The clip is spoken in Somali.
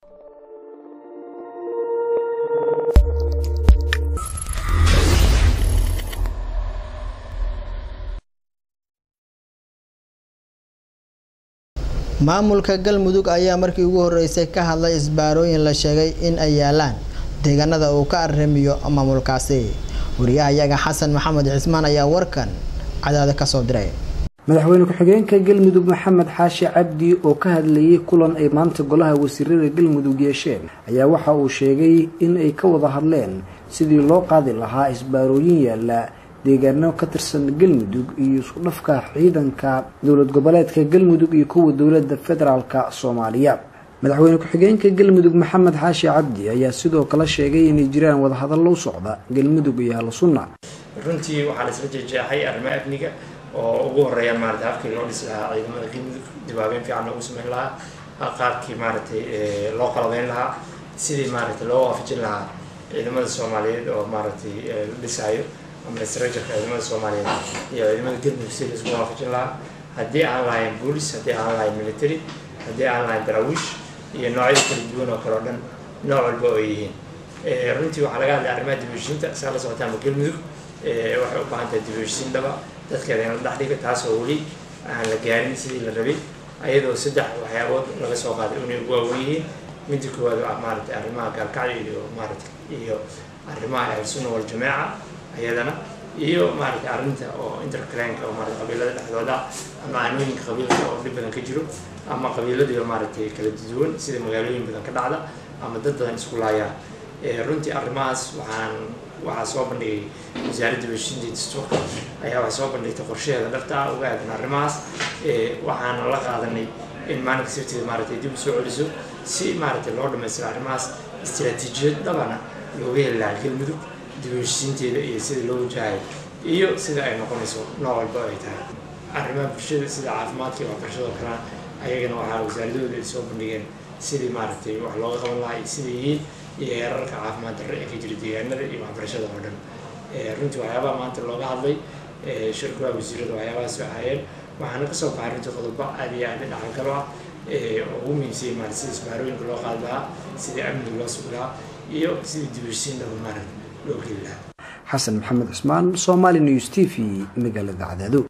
maamulka galmudug ayaa markii ugu horeysay ka hadlay isbaarooyin la sheegay in ay yaalaan deegaanada uu ka arrimiyo maamulkaasi wariyahayaga xasan maxamed cismaan ayaa warkan cadaada kasoo diray madaxweyne ku-xigeenka galmudug maxamed xaashi cabdi oo ka hadlayay kulan ay maanta golaha wasiirada galmudug yeesheen ayaa waxa uu sheegay in ay ka wada hadleen sidii loo qaadi lahaa isbaarooyin yaala deegaano ka tirsan galmudug iyo isku dhafka ciidanka dowlad goboleedka galmudug iyo kuwa dowlada federaalka soomaaliya madaxweyne ku-xigeenka galmudug maxamed xaashi cabdi ayaa sidoo kale sheegay inay jiraan wadahadallo u socda galmudug iyo ahlu sunna runtii waxaa la isla jeexjeexay arrimaha amniga oo ugu horeeyaan maarata habkii loo dhisi lahaa ciidamada galmudug dibaabeyn fiican loogu sameyn lahaa qaabkii maaragtay loo qalabeyn lahaa sidii maaragtay loo waafajin lahaa ciidamada soomaaliyeed oo maaragtay la dhisaayo ama srajarka ciidamada soomaaliyeed iyo ciidamada galmudug sidii laisku waafajin lahaa haddii aan lahayn boolis haddii aan lahayn military haddii aan lahayn daraawiish iyo noocyada kala duwan oo kale o dhan nooc walba oo yihiin runtii waxaa laga hadlay arrimaha dibheshiinta saa la socotaanba galmudug waxay u baahan tahay dibheshiin dhaba dadkeeda in la dhex dhiga taasoo weli aan la gaarin sidii la rabay ayadoo saddex waxyaabood laga soo qaaday inay ugu waawen yihiin midda koowaad waa maaragtay arrimaha gaalkacyo iyo maaragtay iyo arrimaha ahlusunna waljamaaca ayadana iyo maaragtay arrinta oo intercranka oo maarata qabiilada dhexdooda ama aanooyinka qabiilka oo dhib badan ka jiro ama qabiiladiiba maaragtay kala duwan sida magaalooyin badan ka dhacda ama dad badan isku laayaan runtii arrimahaas waxaan waxaa soo bandhigay wasaaradda heshiinta dastuurka ayaa waxay soo bandhigtay qorshaheeda dhabta ah uga aadan arrimahaas waxaana la qaadanay in maalinka safteeda maaragtay dib u soo celiso si maaragtay loo dhamaystiro arrimahaas istiraatiijiyad dhabana looga heli lahaa galmudug dib u heshiinteeda iyo sida loo wajahayo iyo sida ay noqonayso nooc walba ay tahay arrimaha bulshada sida caafimaadka iyo waxbarashadoo kalena ayagana waxaa wasaaradahooda ay soo bandhigeen sidii maaragtay wax looga qaban lahaa iyo sida yihiin iyo heerarka caafimaad darre ee ka jira deegaanada iyo waxbarashada oo dhan runtii waxyaabaha maanta looga hadlay shirkulaha wasiirada waxyaabahaas ahaayeen waxaana kasoo baxay runtii qodobo aad iyo aad dhaxal kalo ah oo ugu muhiimsayay maarata sida isbaarooyinka loo qaadi lahaa sidii amniga loo sugi lahaa iyo sidii dibheshiin dhaba maarata loo geli lahaa xasan maxamed cismaan somali news t v magaalada cadaado